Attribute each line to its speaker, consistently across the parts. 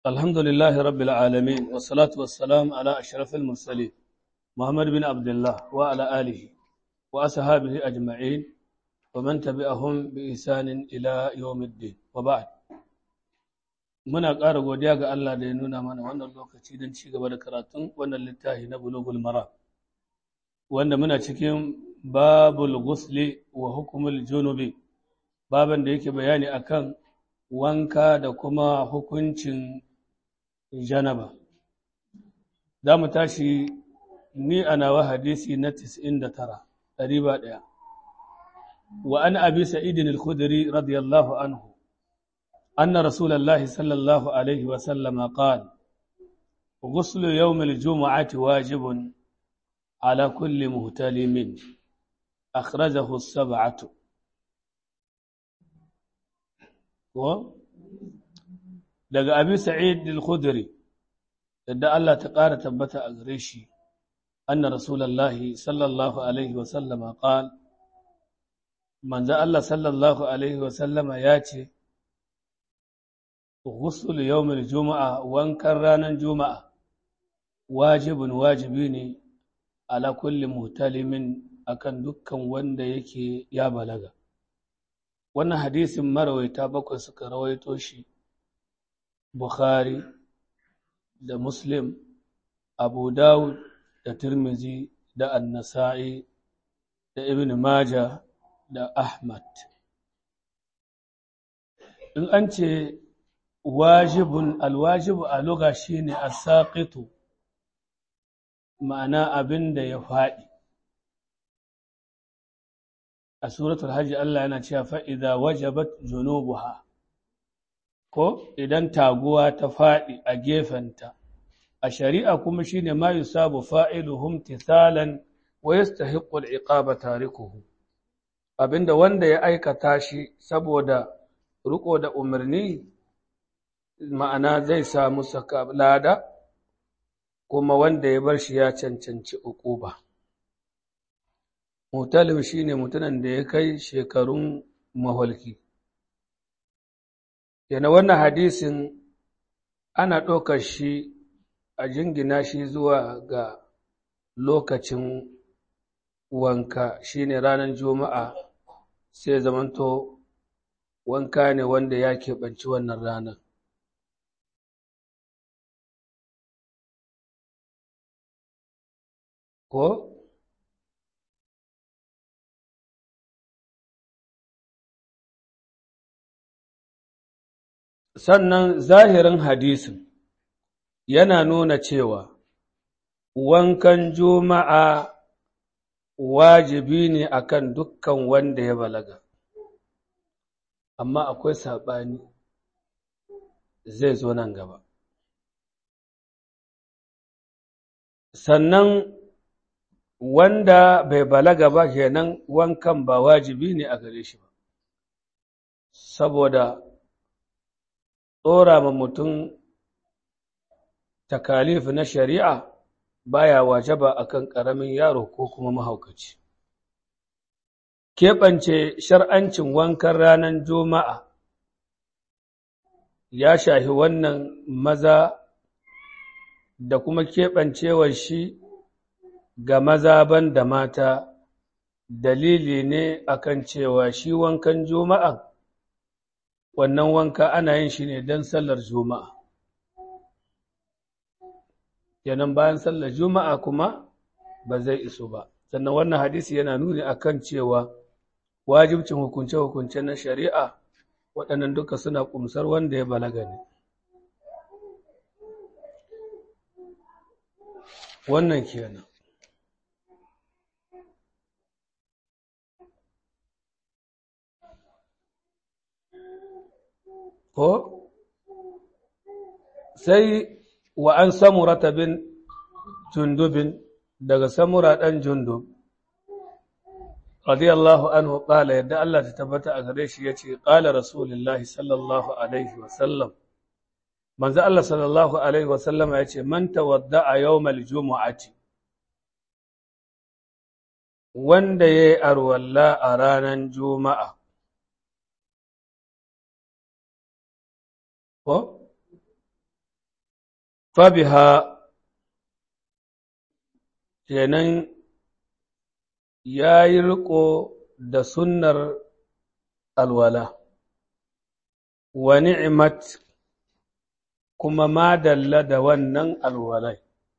Speaker 1: الحمد لله رب العالمين والصلاة والسلام على أشرف المرسلين محمد بن عبد الله وعلى آله وأصحابه أجمعين ومن تبعهم بإحسان إلى يوم الدين وبعد muna ƙara godiya ga Allah da ya nuna mana wannan lokaci don ci gaba da karatun wannan littafi na bulugul mara wanda muna cikin babul ghusli wa hukumul junubi baban da yake bayani akan wanka da kuma hukuncin janaba za mu tashi ni a nawa hadisi na 99 ɗariba ɗaya wa an abi sa'idin al-khudri radiyallahu anhu أن رسول الله صلى الله عليه وسلم قال غسل يوم الجمعة واجب على كل مهتلم أخرجه السبعة daga abi sa'id al-khudri yadda Allah ta ƙara tabbata a gare shi anna rasulullahi sallallahu alaihi wa sallama qal manzo Allah sallallahu alaihi wa sallama ya ce ghusl yawmil juma'a wankan ranar juma'a wajibin wajibi ne ala kulli muhtalimin akan dukkan wanda yake ya balaga wannan hadisin marawaita bakwai suka rawaito shi bukhari da muslim abu dawud da tirmizi da annasa'i da ibn maja da ahmad in an ce wajibun alwajibu a luga shine asaqitu ma'ana abin da ya faɗi a suratul hajji Allah yana cewa fa idza wajabat junubuha ko idan taguwa ta faɗi a gefenta a shari'a kuma shine ma yusabu fa'iluhum tithalan wa yastahiqqu al-iqaba tarikuhu abinda wanda ya aikata shi saboda riko da umarni ma'ana zai samu saka lada kuma wanda ya bar shi ya cancanci uquba mutalim shine mutumin da ya kai shekarun maholki yana wannan hadisin ana ɗaukar shi a jingina shi zuwa ga lokacin wanka shine ranar juma'a sai zamanto wanka ne wanda ya keɓanci wannan ranar ko sannan zahirin hadisin yana nuna cewa wankan juma'a wajibi ne akan dukkan wanda ya balaga amma akwai saɓani zai zo nan gaba sannan wanda bai balaga ba kenan wankan ba wajibi ne a gare shi ba saboda ɗora ma mutum takalif na shari'a baya wajaba akan ƙaramin yaro ko kuma mahaukaci keɓance shar'ancin wankan ranar juma'a ya shahi wannan maza da kuma keɓancewar shi ga maza ban da mata dalili ne akan cewa shi wankan juma'a wannan wanka ana yin shi ne don sallar juma'a kenan bayan sallar juma'a kuma ba zai iso ba sannan wannan hadisi yana nuni akan cewa wajibcin hukunce-hukunce na shari'a waɗannan duka suna ƙumsar wanda ya balaga ne wannan kenan ko sai wa an samurata bin jundubin daga samura ɗan jundub radiyallahu anhu ƙala yadda Allah ta tabbata a gare shi ya ce ƙala rasulullahi sallallahu alaihi wasallam manzo Allah sallallahu alaihi wasallam ya ce man tawadda a yawmal jumu'ati wanda ya yi arwalla a ranar juma'a ko fabiha kenan ya yi riko da sunnar alwala wa ni'mat kuma ma dalla da wannan alwalai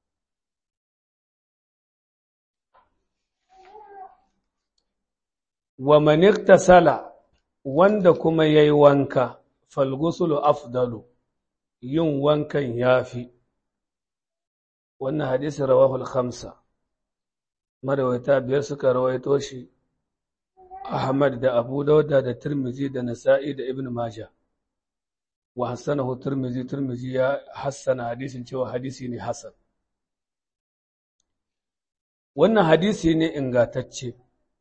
Speaker 1: wa man iktasala wanda kuma yayi wanka falgusulu afdalu yin wankan yafi wannan hadisi rawahu al-khamsa marawaita biyar suka rawaito shi Ahmad da Abu Dawuda da Tirmizi da Nasa'i da Ibn Majah wa hassanahu Tirmizi Tirmizi ya hassana hadisin cewa hadisi ne hasan wannan hadisi ne ingatacce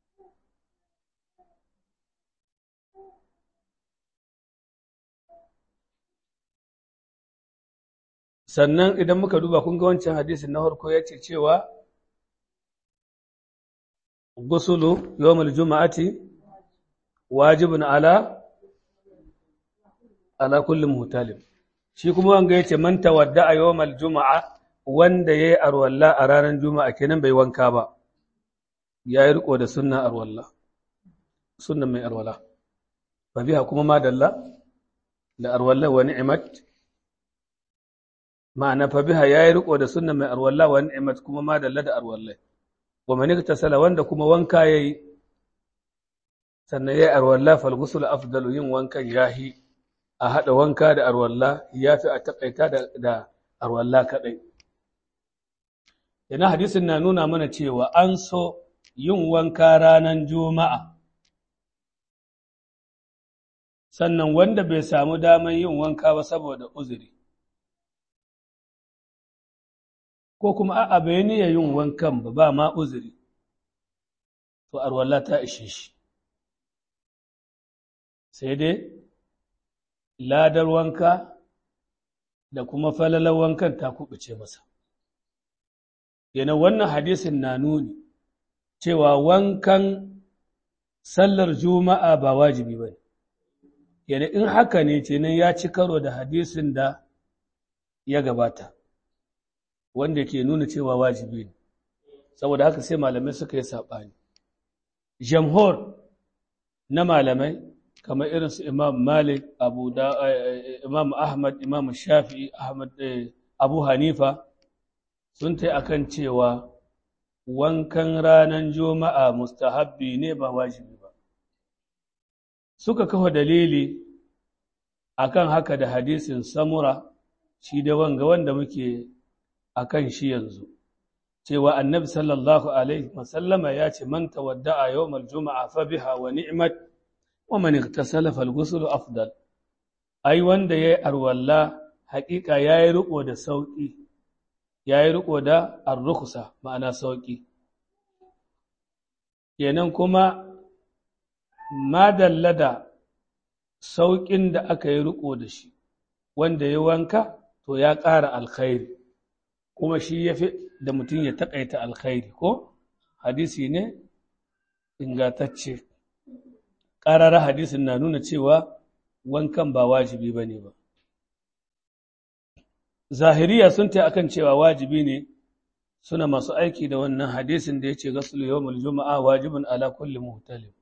Speaker 1: sannan idan muka duba kun ga wancan hadisin na farko ya ce cewa gusulu yawmul juma'ati wajibun ala ala kulli muhtalim shi kuma wanga yace man tawadda a yawmal juma'a wanda yayi arwalla a ranar juma'a kenan bai wanka ba yayi riko da sunna arwalla sunnan mai arwala fa biha kuma ma dalla da arwalla wa ni'mat ma'ana fa biha yayi riko da sunnan mai arwalla wa ni'mat kuma ma dalla da arwalla wa man iktasala wanda kuma wanka yayi sannan yayi arwalla fal ghusl afdalu yin wankan yahi a hada wanka da arwalla yafi a takaita da, da arwalla kadai yana hadisin na nuna mana cewa an so yin wanka ranar juma'a sannan wanda bai samu daman yin wanka ba saboda uzuri ko kuma a'a bai niyya yin wankan ba ba ma uzuri to arwalla ta ishe shi sai dai ladar wanka da kuma falalar wankan ta kubuce masa yana wannan hadisin na nuni cewa wankan sallar juma'a ba wajibi ba yana in haka ne kenan ya ci karo da hadisin da ya gabata wanda ke nuna cewa wajibi ne saboda haka sai malamai suka yi saɓani jamhur na malamai kamar irin su imam malik abu da imam ahmad imam shafi'i ahmad abu hanifa sun ta akan cewa wankan ranar juma'a mustahabbi ne ba wajibi ba suka kafa dalili akan haka da hadisin samura shi da wanga wanda muke akan shi yanzu cewa annabi sallallahu alaihi wasallama ya ce man tawadda'a yawmal juma'a fa biha wa ni'mat wa man igtasala fal ghusl afdal ai wanda yayi arwalla haƙiƙa yayi riko da sauki yayi riko da ar-rukhsa ma'ana sauki kenan kuma madalla da sauƙin da aka yi riko da shi wanda ya wanka to ya ƙara alkhairi kuma shi ya fi da mutum ya taƙaita alkhairi ko hadisi ne ingantacce ƙarara hadisin na nuna cewa wankan ba wajibi ba ne ba zahiriya sun ta akan cewa wajibi ne suna masu aiki da wannan hadisin da ya ce gasulu yawmul juma'a wajibin ala kulli muhtalim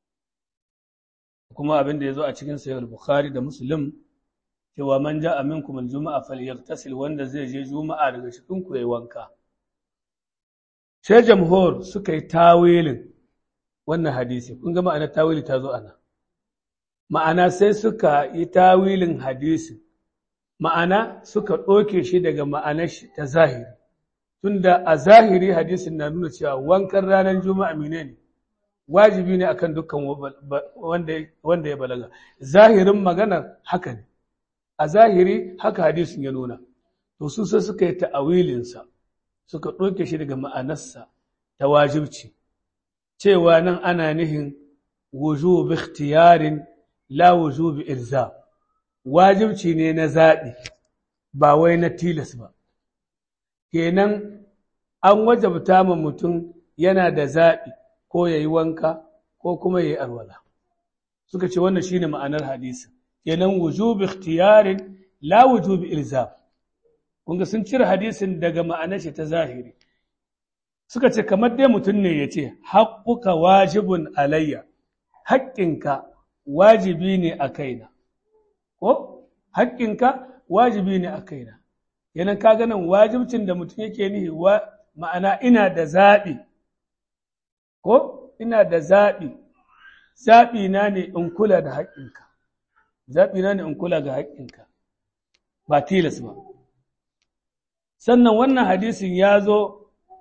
Speaker 1: kuma abin da ya zo a cikin sayar bukhari da muslim cewa man ja'a minkum al-juma'a falyaghtasil wanda zai je juma'a daga cikin ku yayi wanka sai jamhur suka yi tawilin wannan hadisi kun ga ma'anar tawili ta zo ana ma'ana sai suka yi tawilin hadisi ma'ana suka ɗoke shi daga ma'anar shi ta zahiri tunda a zahiri hadisin na nuna cewa wankan ranar juma'a menene wajibi ne akan dukkan wanda ya balaga zahirin maganar haka ne a zahiri haka hadisin ya nuna to su sai suka yi ta'awilinsa suka ɗauke shi daga ma'anarsa ta wajibci cewa nan ana nihin wujubi ikhtiyarin la wujubi ilzam wajibci ne na zaɓi ba wai na tilas ba kenan an wajabta ma mutum yana da zaɓi ko ya yi wanka ko kuma ya yi alwala suka ce wannan shine ma'anar hadisi kenan wujubi ikhtiyarin la wujubi ilzam kunga sun cire hadisin daga ma'anar shi ta zahiri suka ce kamar dai mutum ne ya ce haƙƙuka wajibun alayya haƙƙinka wajibi ne a kaina ko haƙƙinka wajibi ne a kaina yanan ka ganin wajibcin da mutum yake nihi wa ma'ana ina da zaɓi ko ina da zaɓi zaɓi na ne in kula da haƙƙinka zaɓi na ne in kula ga haƙƙinka ba tilas ba sannan wannan hadisin ya zo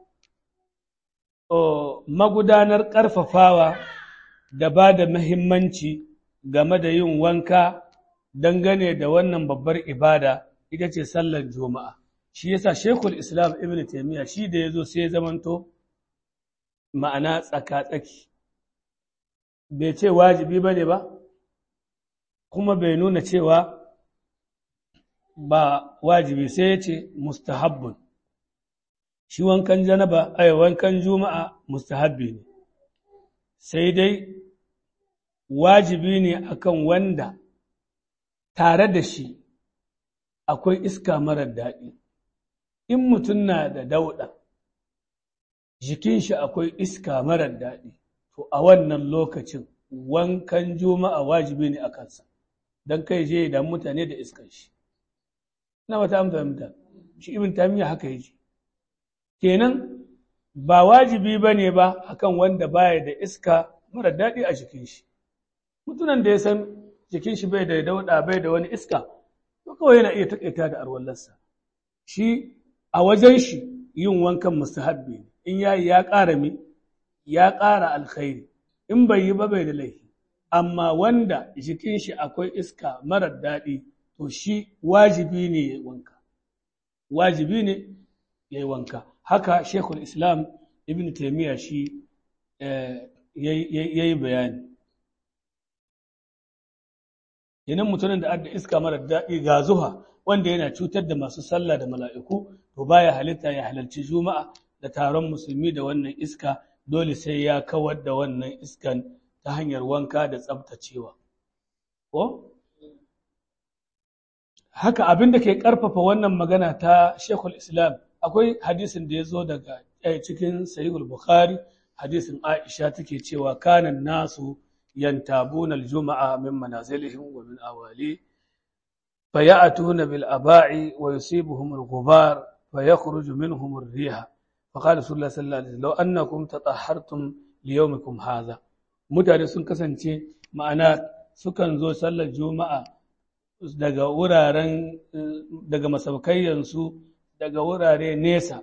Speaker 1: magudanar ƙarfafawa da ba da mahimmanci game da yin wanka dangane da wannan babbar ibada ita ce sallar juma'a shi yasa shekul islam ibn taimiyya shi da ya zo sai zamanto ma'ana tsaka-tsaki bai ce wajibi ba ne ba kuma bai nuna cewa ba wajibi sai ya ce mustahabbun shi wankan janaba ai wankan juma'a mustahabbi ne sai dai wajibi ne akan wanda tare da shi akwai iska marar daɗi in mutum na da dauɗa jikin shi akwai iska marar daɗi to a wannan lokacin wankan juma'a wajibi ne a kansa don kai je da mutane da iskan shi ina wata an fahimta shi ibn tamiya haka yake kenan ba wajibi ba ne ba akan wanda baya da iska mara daɗi a jikin shi mutunan da ya san jikin shi bai da dauɗa bai da wani iska to kawai yana iya taƙaita da arwallarsa shi a wajen shi yin wankan mustahabbi ne in yayi ya ƙara mi ya ƙara alkhairi in bai yi ba bai da laifi amma wanda jikin shi akwai iska marar daɗi to shi wajibi ne ya yi wanka wajibi ne ya yi wanka haka shekul islam ibn taimiyya shi ya yi bayani yanin mutumin da adda iska marar daɗi ga zuha wanda yana cutar da masu sallah da mala'iku to baya halitta ya halarci juma'a da taron musulmi da wannan iska dole sai ya kawar da wannan iskan ta hanyar wanka da tsabtacewa. Ko? Haka abin da ke ƙarfafa wannan magana ta Shekul Islam, akwai hadisin da ya zo daga cikin Sahihul Bukhari, hadisin Aisha take cewa kanan nasu yantabuna al-juma'a min manazilihim wa min awali فيأتون بالأباع ويصيبهم الغبار فيخرج منهم الريح فقال رسول الله صلى الله عليه وسلم لو أنكم تطهرتم ليومكم هذا mutane sun kasance ma'ana sukan zo sallar juma'a daga wuraren daga masaukayyansu daga wurare nesa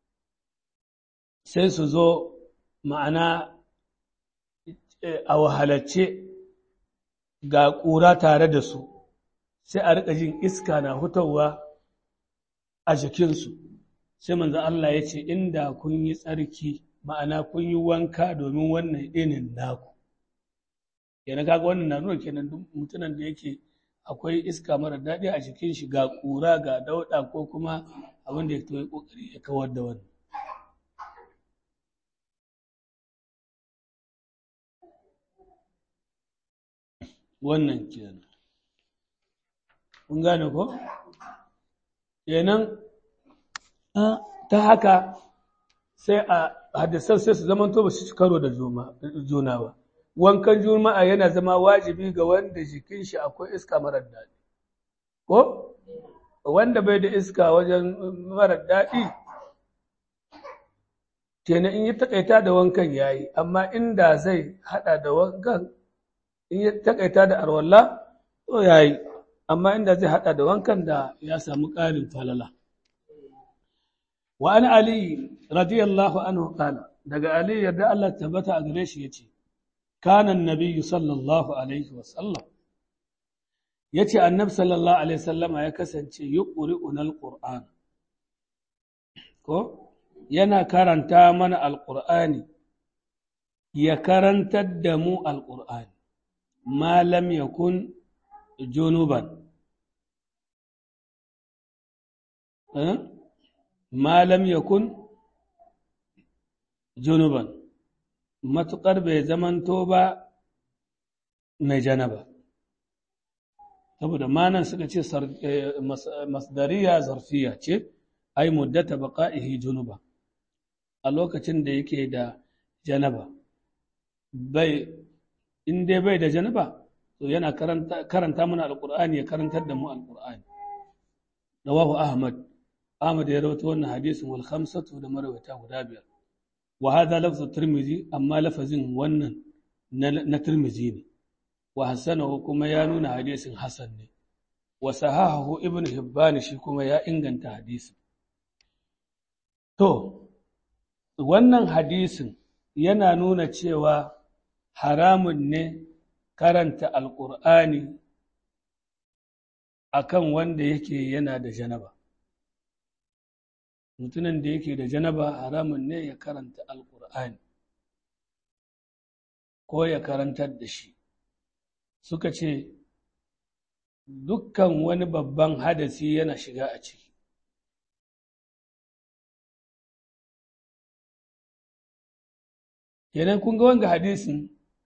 Speaker 1: sai su zo ma'ana a wahalacce ga ƙura tare da su sai a riƙa jin iska na hutawa a jikinsu sai manzo Allah ya ce inda kun yi tsarki ma'ana kun yi wanka domin wannan inin naku yana kaga wannan na nuna kenan duk mutumin da yake akwai iska mara daɗi a jikin shi ga ƙura ga dauɗa ko kuma abin da ya yi ƙoƙari ya kawar da wannan wannan kenan kun gane ko kenan ta haka sai a hadisan sai su zamanto ba su ci karo da juna ba wankan juma'a yana zama wajibi ga wanda jikin shi akwai iska marar daɗi ko wanda bai da iska wajen marar daɗi kenan in yi takaita da wankan yayi amma inda zai hada da wankan in yi takaita da arwalla to yayi amma inda zai hada da wankan da ya samu ƙarin falala wa an ali radiyallahu anhu qala daga ali yarda Allah tabbata a gare shi yace kana annabiyyu sallallahu alaihi wa sallam yace annab sallallahu alaihi wasallama ya kasance yuqri'una alquran ko yana karanta mana alqur'ani ya karantar da mu alqur'ani ma lam yakun junuban ma lam yakun junuban matuƙar bai zamanto ba mai janaba saboda manan suka ce masdariya zarfiya ce ai muddata baqa'ihi junuba a lokacin da yake da janaba bai in dai bai da janaba to yana karanta karanta mana alqur'ani ya karantar da mu alqur'ani rawahu ahmad ahmad ya rawaito wannan hadisin wal khamsatu da marawata guda biyar wa hadha lafzu tirmidhi amma lafazin wannan na tirmidhi ne wa hasanahu kuma ya nuna hadisin hasan ne wa sahahahu ibn hibban shi kuma ya inganta hadisin to wannan hadisin yana nuna cewa haramun ne karanta alƙur'ani akan wanda yake yana da janaba mutumin da yake da janaba haramun ne ya karanta alƙur'ani ko ya karantar da shi suka ce dukkan wani babban hadasi yana shiga a ciki kenan kun ga wanga hadisin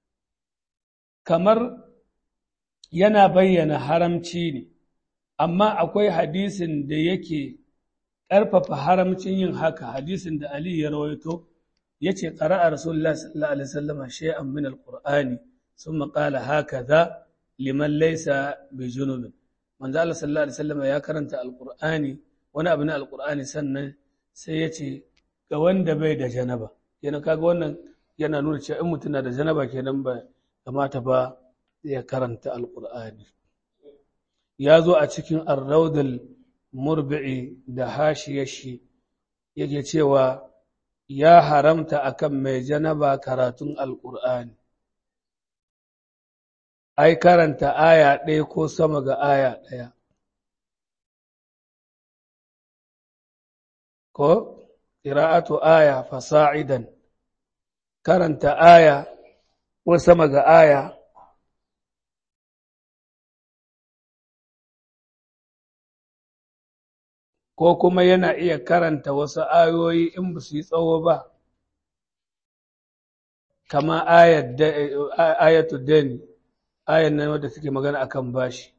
Speaker 1: kamar yana bayyana haramci ne amma akwai hadisin da yake ƙarfafa haramcin yin haka hadisin da Ali ya rawaito ya ce ƙara'a Rasulullah sallallahu Alaihi wasallama shay'an min al-Qur'ani sun maƙala haka za liman laisa bi junubin manzo Allah sallallahu Alaihi wasallama ya karanta al-Qur'ani wani abu na al-Qur'ani sannan sai ya ce ga wanda bai da janaba yana kaga wannan yana nuna cewa in mutum na da janaba kenan ba kamata ba ya karanta alƙur'ani ya zo a cikin arraudul murbi'i da hashiyashi yake cewa ya haramta akan mai janaba karatun alƙur'ani ai karanta aya ɗaya ko sama ga aya ɗaya ko ƙira'atu aya fasa'idan karanta aya ko sama ga aya ko kuma yana iya karanta wasu ayoyi in ba su yi tsawo ba kama ayatu dani ayan nan wadda suke magana akan bashi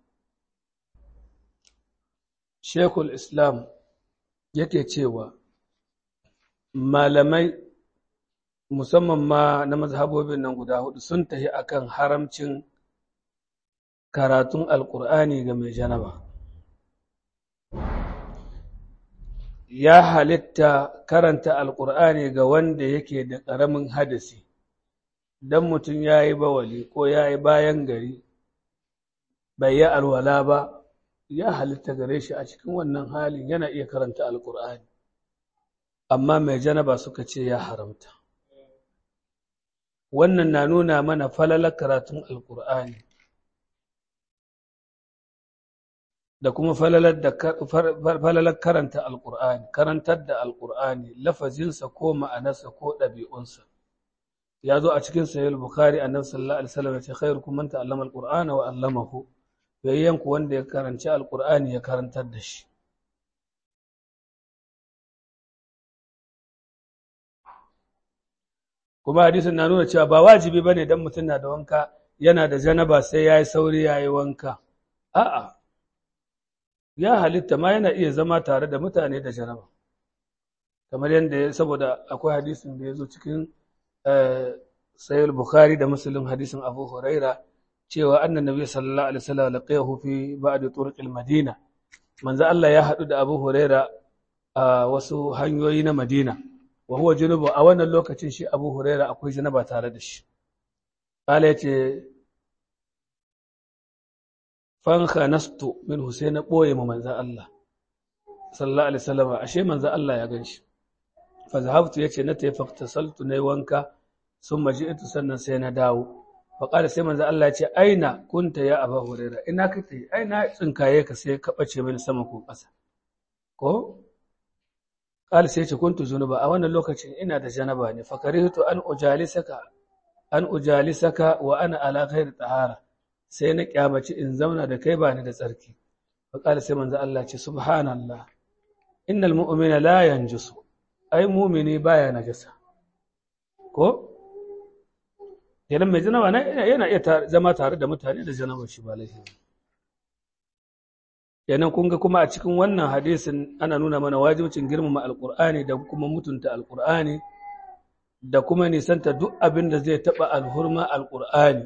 Speaker 1: shekul islam yake cewa malamai musamman ma na mazhabobin nan guda hudu sun tafi akan haramcin karatun alkur'ani ga mai janaba ya halitta karanta alkur'ani ga wanda yake da ƙaramin hadasi don mutum ya yi bawali ko ya yi bayan gari bai yi alwala ba ya halitta gare shi a cikin wannan halin yana iya karanta alkur'ani amma mai janaba suka ce ya haramta wannan na nuna mana falalar karatun alkur'ani da kuma falalar karanta alkur'ani karantar da alkur'ani lafazinsa ko ma'anarsa ko ɗabi'unsa ya zo a cikin sahih bukhari annabi sallallahu alaihi wasallam ya ce khairukum man ta'allama alqur'ana wa 'allamahu yayyan ku wanda ya karanci alqur'ani ya karantar da shi kuma hadisin na nuna cewa ba wajibi bane dan mutum na da wanka yana da janaba sai yayi sauri yayi wanka a'a ya halitta ma yana iya zama tare da mutane da janaba kamar yadda saboda akwai hadisin da ya zo cikin sayar bukhari da muslim hadisin abu huraira cewa annan nabi sallallahu alaihi wasallam laqiyahu fi ba'd turuqil madina manzo Allah ya hadu da abu huraira a wasu hanyoyi na madina wa huwa junubu a wannan lokacin shi abu huraira akwai janaba tare da shi qala yace fanka nastu min Hussein na ɓoye ma manzan Allah sallallahu alaihi wasallam ashe manzan Allah ya ganshi fa zahabtu yace na tayi faktasaltu nayi wanka sun maji'tu sannan sai na dawo fa qala sai manzan Allah yace aina kunta ya Abu Huraira ina kake aina tsinkaye ka sai ka bace mini sama ko ƙasa ko qala sai yace kuntu junuba a wannan lokacin ina da janaba ne fa karihtu an ujalisaka an ujalisaka wa ana ala ghairi tahara sai na kyamaci in zauna da kai ba ni da tsarki faƙali sai manzo Allah ce subhanallah innal mu'mina la yanjusu ai mu'mini baya najasa ko idan mai janaba yana iya zama tare da mutane da janaba shi ba laifi Yanan kun ga kuma a cikin wannan hadisin ana nuna mana wajibcin girmama alƙur'ani da kuma mutunta alƙur'ani da kuma nisanta duk abin da zai taɓa alhurma alƙur'ani.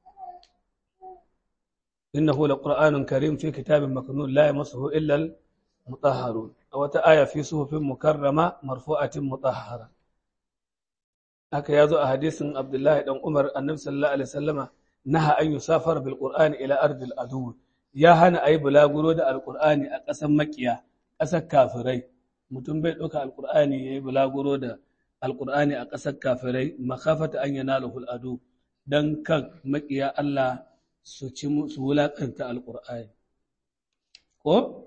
Speaker 1: Innahu laqur'anun karim fi kitabin maknun la yamassuhu illa al-mutahharun. A wata aya fi suhufin mukarrama marfu'atin mutahhara. Haka ya zo a hadisin Abdullahi dan Umar annabi sallallahu alaihi wasallama naha an yusafar bil qur'ani ila ardil adu ya hana ayi bulaguro da alqur'ani a ƙasar makiya ƙasar kafirai mutum bai ɗauka alqur'ani yayi bulaguro da alqur'ani a ƙasar kafirai makafata an yanalahu adu dan kan makiya Allah su ci su wulakanta alqur'ani ko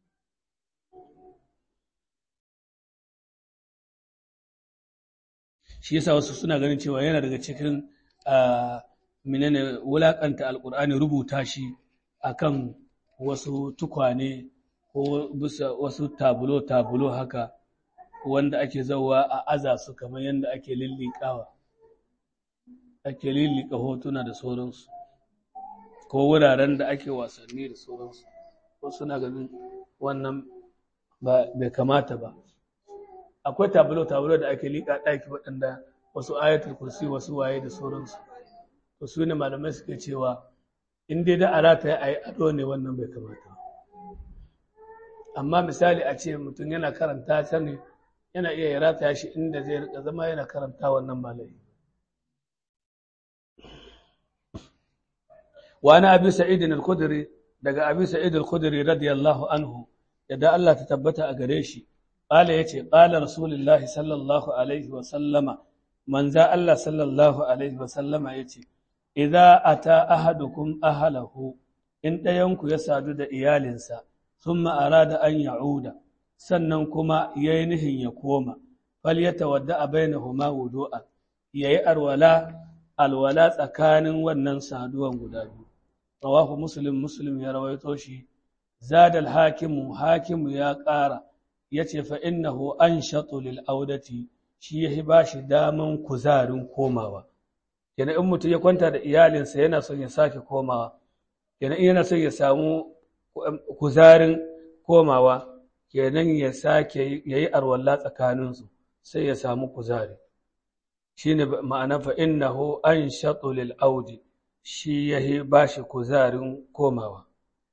Speaker 1: shi yasa wasu suna ganin cewa yana daga cikin menene wulakanta alkur'ani rubuta shi akan wasu tukwane ko bisa wasu tabulo tabulo haka wanda ake zauwa a aza su kamar yadda ake lillikawa ake lillika hotuna da sauransu ko wuraren da ake wasanni da sauransu ko suna ganin wannan bai kamata ba akwai tabulo-tabulo da ake liƙa ɗaki waɗanda wasu ayatul kursi wasu waye da sauransu to su ne malamai suke cewa in dai da alata ya yi ado ne wannan bai kamata amma misali a ce mutum yana karanta ta ne yana iya ya rataya shi inda zai rika zama yana karanta wannan malai wani abi sa'idin al-khudri daga abi sa'id al-khudri radiyallahu anhu yadda Allah ta tabbata a gare shi قال يتي قال رسول الله صلى الله عليه وسلم من ذا الله صلى الله عليه وسلم يتي إذا أتى أحدكم أهله إن ɗayanku ya sadu da iyalinsa ثم أراد أن يعود sannan kuma ya yi nihin ya koma fal ya tawadda a bainahuma wudu'a ya yi alwala alwala tsakanin wannan saduwan guda biyu rawahu muslim muslim ya rawaito shi zadal hakimu hakimu ya ƙara ya ce fa innahu an lil audati shi ya ba shi daman kuzarin komawa yana in mutum ya kwanta da iyalinsa yana son ya sake komawa yana yana son ya samu kuzarin komawa kenan ya sake ya yi arwalla tsakaninsu sai ya samu kuzari shi ne ma'ana fa innahu an lil audi shi ya ba shi kuzarin komawa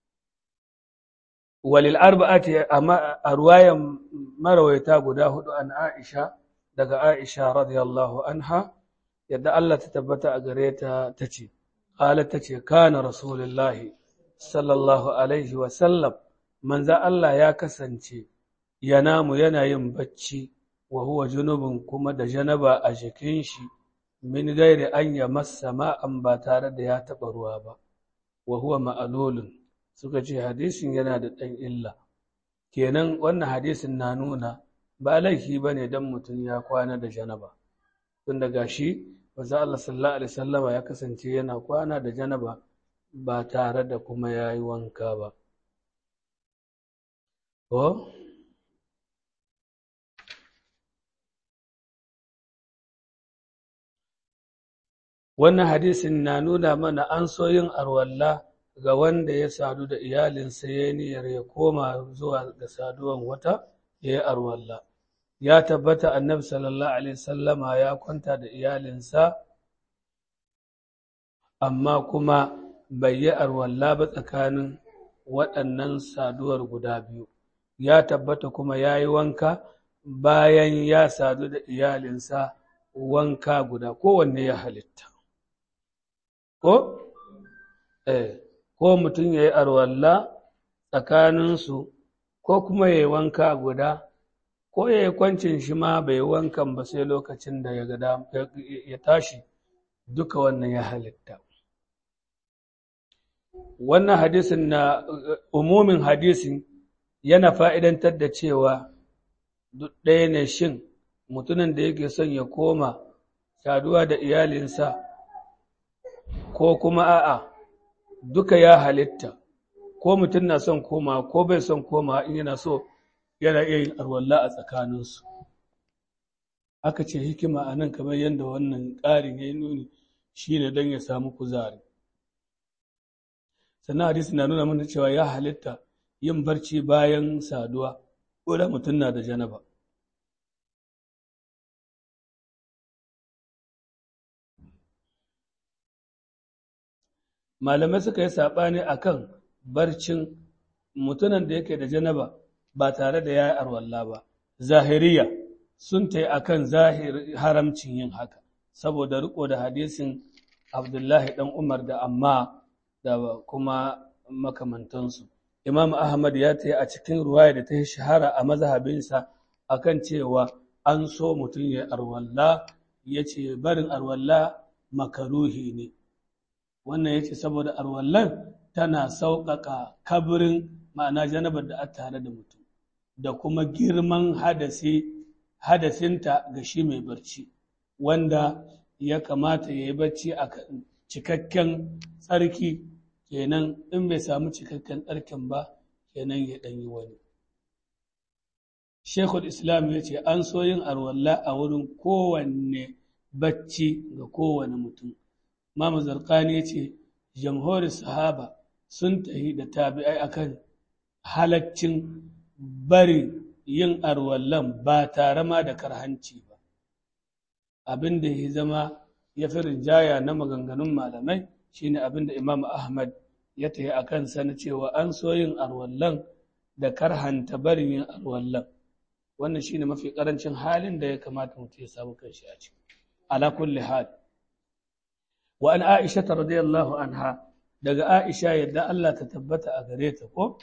Speaker 1: walil arba'ati a ruwayan marawaita guda hudu an Aisha daga Aisha radiyallahu anha yadda Allah ta tabbata a gare ta tace qalat tace kana rasulullahi sallallahu alaihi wa sallam manzo Allah ya kasance yanamu yana yin bacci wa huwa junubun kuma da janaba a jikin shi min gairi an ya massa ma'an ba tare da ya taɓa ruwa ba wa huwa ma'alolin suka ce hadisin yana da ɗan illa kenan wannan hadisin na nuna ba laifi ba ne don mutum ya kwana da janaba tun daga shi wasu Allah sallallahu alaihi sallama ya kasance yana kwana da janaba ba tare da kuma ya yi wanka ba ko wannan hadisin na nuna mana an so yin arwalla ga wanda ya sadu da iyalinsa ya niyyar ya koma zuwa ga saduwan wata ya yi arwalla ya tabbata annabi sallallahu alaihi sallama ya kwanta da iyalinsa amma kuma bai yi arwalla ba tsakanin waɗannan saduwar guda biyu ya tabbata kuma ya yi wanka bayan ya sadu da iyalinsa wanka guda kowanne ya halitta ko eh ko mutum ya yi arwalla tsakaninsu ko kuma ya yi wanka guda ko ya yi kwancin shi ma bai yi wankan ba sai lokacin da ya gada ya tashi duka wannan ya halitta wannan hadisin na umumin hadisin yana fa'idantar da cewa duk ɗaya ne shin mutumin da yake son ya koma saduwa da iyalinsa ko kuma a'a duka ya halitta ko mutum na son koma ko bai son koma in yana so yana iya yin arwalla a tsakaninsu aka ce hikima a nan kamar yadda wannan ƙarin ya yi nuni shi ne don ya samu kuzari sannan hadisi na nuna mana cewa ya halitta yin barci bayan saduwa ko da mutum na da janaba malamai suka yi saɓani a kan barcin mutumin da yake da janaba ba tare da ya yi arwalla ba zahiriya sun ta yi a kan haramcin yin haka saboda riko da hadisin abdullahi ɗan umar da amma da kuma makamantansu imam ahmad ya ta yi a cikin ruwaya da ta yi shahara a mazhabinsa akan cewa an so mutum ya arwalla ya ce barin arwalla makaruhi ne wannan ya ce saboda arwallan tana sauƙaƙa kabirin ma'ana janabar da a tare da mutum da kuma girman hadasinta ga shi mai barci wanda ya kamata ya yi barci a cikakken tsarki kenan in bai samu cikakken tsarkin ba kenan ya ɗanyi wani shekul islam ya ce an so yin arwalla a wurin kowanne bacci ga kowane mutum Mama Zarkani ya ce, Jamhuri sahaba sun tahi da tabi'ai akan halaccin bari yin arwallan ba tare ma da karhanci ba. Abin da ya zama ya fi rinjaya na maganganun malamai shine abin da Imam Ahmad ya tahi a kansa na cewa an so yin arwallan da karhanta barin yin arwallan. Wannan shine mafi ƙarancin halin da ya kamata mutum ya samu kanshi a ciki. Ala kulli hal. wa an Aisha radiyallahu anha daga Aisha yadda Allah ta tabbata a gare ta ko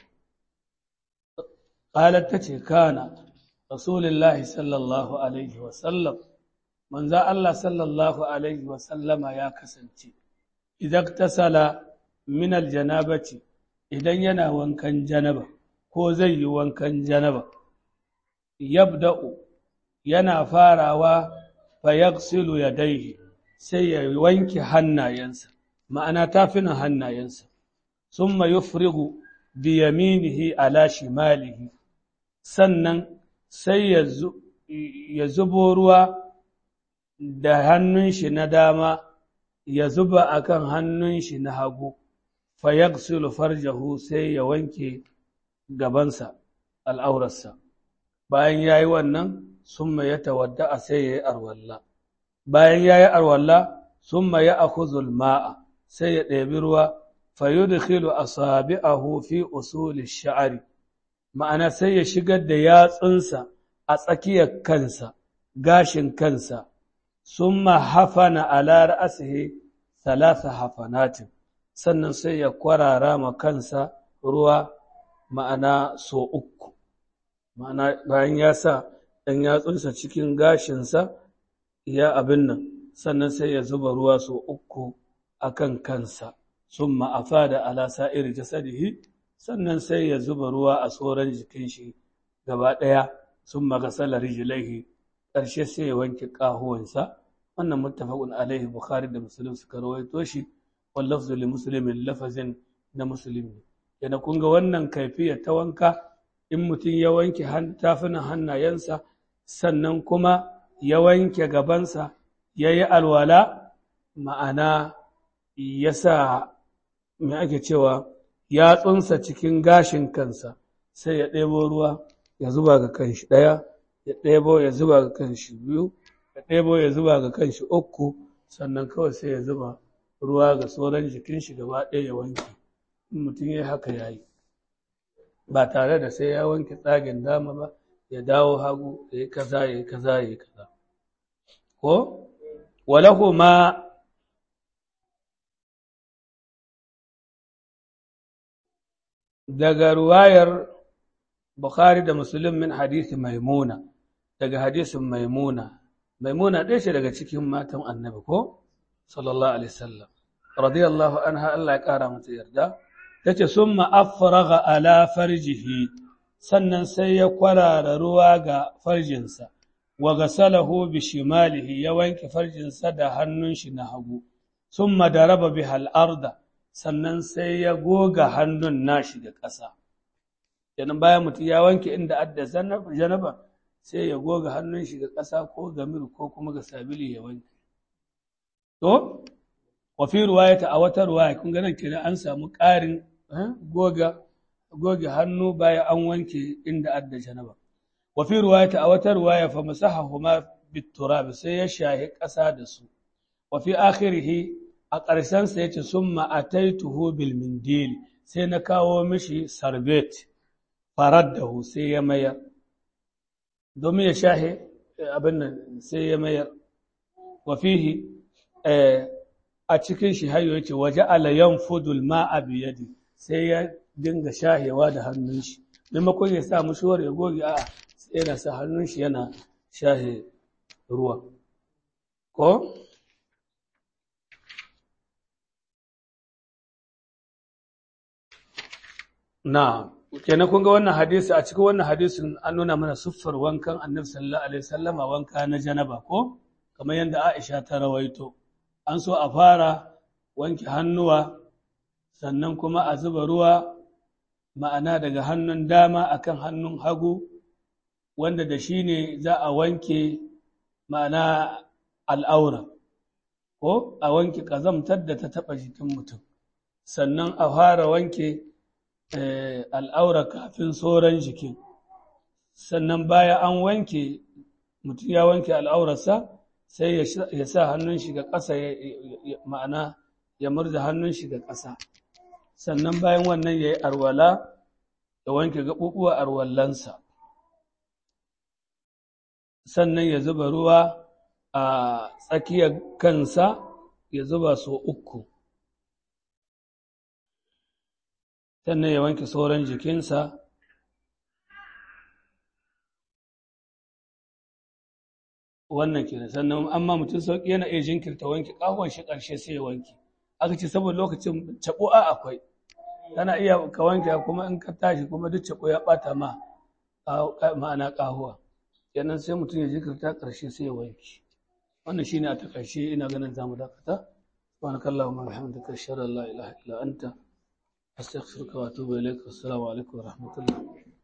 Speaker 1: qalat tace kana rasulullahi sallallahu alaihi wa sallam manzo Allah sallallahu alaihi wa sallama ya kasance idan tasala min aljanabati idan yana wankan janaba ko zai yi wankan janaba yabda'u yana farawa fa yaghsilu yadayhi sai ya wanke hannayensa ma'ana tafinan hannayensa sun ma yufrigu bi yaminihi ala shimalihi sannan sai ya zubo ruwa da hannun shi na dama ya zuba akan hannun shi na hagu fa yaghsilu farjahu sai ya wanke gabansa al'aurarsa bayan yayi wannan summa ya tawadda sai ya yi arwalla bayan ya yi arwalla sun ma ya akuzul ma'a sai ya ɗebi ruwa fayudkhilu asabi'ahu fi usuli sha'ari ma'ana sai ya shigar da yatsunsa a tsakiyar kansa gashin kansa sun ma hafana ala ra'asihi salasa hafanatin sannan sai ya kwarara ma kansa ruwa ma'ana so uku ma'ana bayan ya sa ɗan yatsunsa cikin gashinsa ya abin nan sannan sai ya zuba ruwa so uku a kan kansa sun ma'afa da alasa iri jasadihi sannan sai ya zuba ruwa a tsoron jikin shi gaba ɗaya sun magasala rijilaihi ƙarshe sai ya wanke ƙahuwansa wannan muttafaqun alaihi bukhari da muslim suka rawaito shi wal lafzu li muslimin lafazin na musulmi yana kun ga wannan kaifiya ta wanka in mutum ya wanke tafunan hannayensa sannan kuma ya wanke gabansa ya yi alwala ma'ana ya sa mai ake cewa ya tsunsa cikin gashin kansa sai ya ɗebo ruwa ya zuba ga kanshi ɗaya ya ɗebo ya zuba ga kanshi biyu ya ɗebo ya zuba ga kanshi uku sannan kawai sai ya zuba ruwa ga sauran jikin shi gaba ɗaya ya wanke in mutum ya haka ya yi ba tare da sai ya wanke tsagen dama ba ya dawo hagu ya yi kaza ya yi kaza ya yi kaza ko walahu ma daga ruwayar Bukhari da Muslim min hadisi Maimuna daga hadisin Maimuna Maimuna ɗaya ce daga cikin matan Annabi ko sallallahu alaihi wasallam radiyallahu anha Allah ya kara mata yarda tace summa afraga ala farjihi sannan sai ya kwarara ruwa ga farjinsa wa gasalahu bi shimalihi ya wanke farjinsa da hannun shi na hagu summa daraba biha al-arda sannan sai ya goga hannun nashi da ƙasa kenan bayan mutum ya wanke inda adda janaba sai ya goga hannun shi ga ƙasa ko ga mir ko kuma ga sabili ya wanke to wa fi ruwayata a wata ruwaya kun ga nan kenan an samu ƙarin goga goge hannu bayan an wanke inda adda janaba wa fi ruwayata a wata ruwaya fa masahahuma biturab sai ya shahi ƙasa da su wa fi akhirih a ƙarshen sa yace summa ataituhu bil mindil sai na kawo mishi sarbet faraddahu sai ya mayar domin ya shahe abin nan sai ya mayar wa fihi a cikin shi hayo yace waje ala yanfudul ma'a bi yadi sai ya dinga shahewa da hannun shi maimakon ya sa mushuwar ya goge a'a sai yana sa hannun shi yana shahe ruwa ko na kenan kun ga wannan hadisi a cikin wannan hadisin an nuna mana siffar wankan annabi sallallahu alaihi wasallama wanka na janaba ko kamar yadda Aisha ta rawaito an so a fara wanke hannuwa sannan kuma a zuba ruwa ma'ana daga hannun dama akan hannun hagu wanda da shi ne za a wanke ma'ana al'aura ko a wanke ƙazamtar da ta taɓa jikin mutum sannan a fara wanke al'aura kafin sauran jikin sannan baya an wanke mutum ya wanke al'aurarsa sai ya sa hannun shi ga ƙasa ma'ana ya murza hannun shi ga ƙasa sannan bayan wannan ya yi arwala ya wanke gaɓuɓuwa arwallansa sannan ya zuba ruwa a tsakiyar kansa ya zuba so uku sannan ya wanke sauran jikinsa wannan kenan sannan amma mutum sauƙi yana iya jinkirta wanke ƙahon shi ƙarshe sai ya wanke aka ce saboda lokacin caɓu'a akwai kana iya ka wanke kuma in ka tashi kuma duk caɓo ya ɓata ma ma'ana ƙahuwa kenan sai mutum ya jinkirta ƙarshe sai ya wanke wannan shine a takaice ina ganin zamu dakata subhanakallahumma wa bihamdika ashhadu an la ilaha illa anta astaghfiruka wa atubu ilaik assalamu alaikum wa rahmatullah